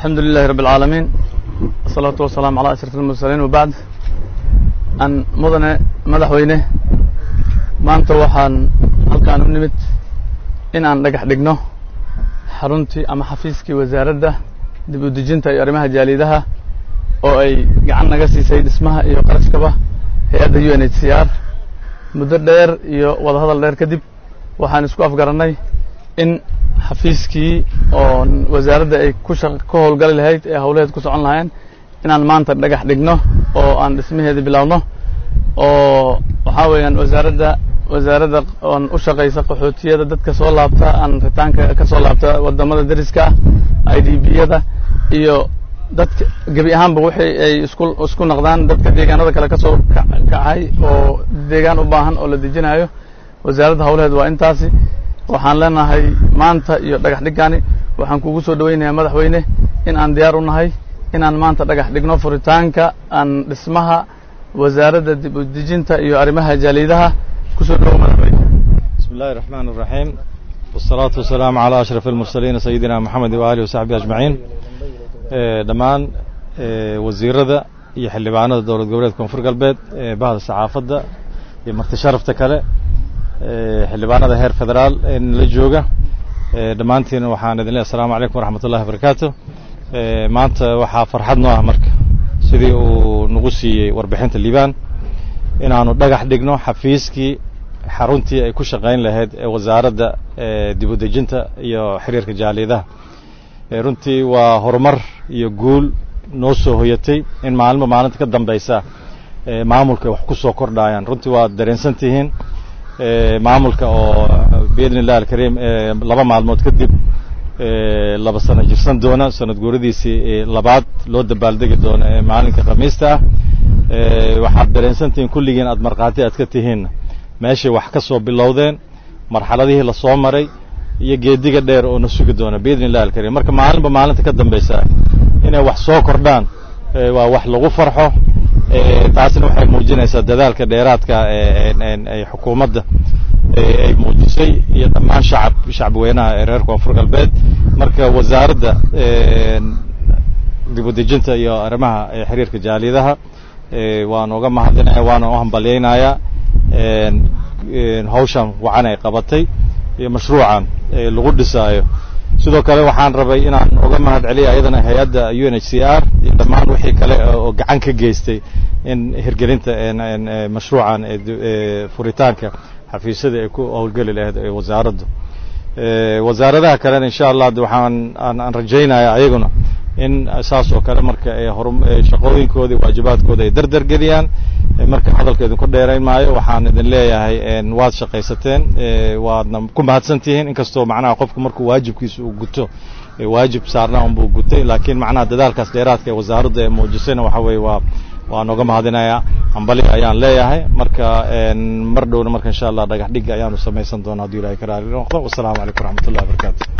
الحمد لله رب العالمين الصلاة والسلام على أشرف المرسلين وبعد أن مدن مدحوينه maanta waxaan halkaan u nimid in aan dhagax dhigno xaruntii ama xafiiskii wasaaradda dib u dejinta iyo arrimaha jaalidaha oo ay gacan naga siisay dhismaha iyo qarashkaba hay-adda u n h c r muddo dheer iyo wadahadal dheer kadib waxaan isku afgarannay in xafiiskii oo wasaaradda ay ku shaq ka howlgali lahayd ee howlaheed ku socon lahaayeen inaan maanta dhagax dhigno oo aan dhismaheedii bilaabno oo waxaa weeyaan wasaaradda wasaaradda oon u shaqaysa qaxootiyada dadka soo laabta aan ritaanka ka soo laabta wadamada dariska ah i d b yada iyo dadka gebi ahaanba wixii ay isku isku noqdaan dadka deegaanada kale ka soo kacay oo deegaan u baahan oo la dejinayo wasaaradda howlaheed waa intaasi waxaan leenahay maanta iyo dhagax dhigani waxaan kugu soo dhaweynayaa madaxweyne in aan diyaar u nahay inaan maanta dhagax dhigno furitaanka aan dhismaha wasaaradda dib u dejinta iyo arrimaha jaalidaha kusoo dhawo madaxweyne بسم الله الرحمن الرحيم والصلاة والسلام على أشرف المرسلين سيدنا محمد وآله وصحبه أجمعين dhammaan wasiirada iyo xildhibaanada dowlad goboleedka koonfur galbeed bahda saxaafadda iyo marti sharafta kale xildhibaanada heer federaal ee la jooga dhammaantiina waxaan idin leehay asalaamu calaykum waraxmat ullahi wabarakaatu maanta waxaa farxad noo ah marka sidii uu nagu siiyey warbixinta liibaan inaanu dhagax dhigno xafiiskii xaruntii ay ku shaqayn lahayd ee wasaaradda dib u dejinta iyo xiriirka jaaliyadaha runtii waa horumar iyo guul noo soo hoyatay in maalinba maalinta ka dambaysa maamulka ay wax ku soo kordhayaan runtii waad dareensan tihiin maamulka oo biidni illahi alkariim laba maalmood kadib laba sano jirsan doona sanad guuradiisii labaad loo dabaaldegi doona ee maalinka khamiista ah waxaad dareensan tihiin kulligiin aad markhaati aad ka tihiinna meeshay wax ka soo bilowdeen marxaladihii lasoo maray iyo geediga dheer oo na sugi doona biidni illahi alkariim marka maalinba maalinta ka dambaysa inay wax soo kordhaan waa wax lagu farxo taasina waxay muujinaysaa dadaalka dheeraadka ay xukuumadda ay muujisay iyo dhammaan shacab shacbi weynaha ee reer koonfur galbeed marka wasaaradda dib u dejinta iyo arrimaha xiriirka jaaliyadaha waan uga mahadinaya waana u hambalyaynayaa hawshan wacan ay qabatay iyo mashruucan lagu dhisaayo sidoo kale waxaan rabay inaan uga mahad celiya ayadana hay-adda u n h c r iyo dhammaan wixii kale oo gacan ka geystay in hirgelinta mashruucan furitaanka xafiisyada ay ku howlgeli lahayd ee wasaaraddu wasaaradaha kalena insha allah waxaan aan rajaynaya ayaguna in saas oo kale marka shaqooyinkoodii waajibaadkooda ay dardar geliyaan marka hadalka idinku dheerayn maayo waxaan idin leeyahay waad shaqaysateen waadna ku mahadsan tihiin inkastoo macnaha qofku markuu waajibkiisa uu guto waajib saarna unbuu gutay laakiin macnaha dadaalkaas dheeraadka ee wasaaradda ee muujisayna waxa weeye waa waan uga mahadinayaa hambali ayaan leeyahay marka mar dhowna marka insha allah dhagax dhig ayaanu samaysan doona hadduu ilahay ka raali noqdo wasalaamu calaykum waraxmat ullahi wabarakatu